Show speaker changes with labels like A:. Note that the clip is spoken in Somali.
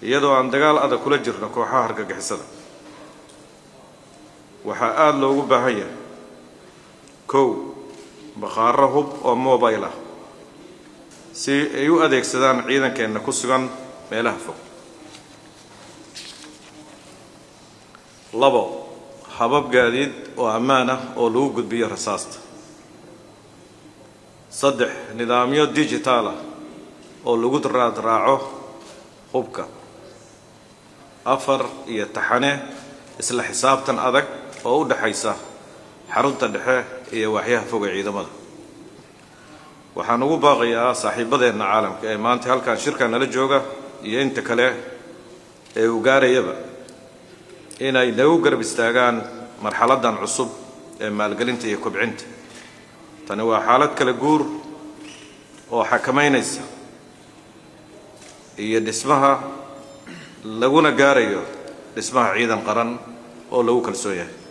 A: iyadoo aan dagaal adag kula jirno kooxaha hargagixisada waxaa aada loogu baahan yahay kow bakhaaro hub oo mobile ah si ay u adeegsadaan ciidankeenna ku sugan meelaha fog labo habab gaadiid oo ammaan ah oo lagu gudbiyo rasaasta saddex nidaamyo digitaal ah oo lagu raadraaco hubka afar iyo taxane isla xisaabtan adag oo u dhexaysa xarunta dhexe iyo waaxyaha foga ciidamada waxaan ugu baaqayaa saaxiibadeenna caalamka ee maanta halkan shirkan nala jooga iyo inta kale ee uu gaarayaba inay nagu garab istaagaan marxaladdan cusub ee maalgelinta iyo kobcinta tani waa xaalad kala guur oo xakamaynaysa iyo dhismaha laguna gaarayo dhismaha ciidan qaran oo lagu kalsoon yahay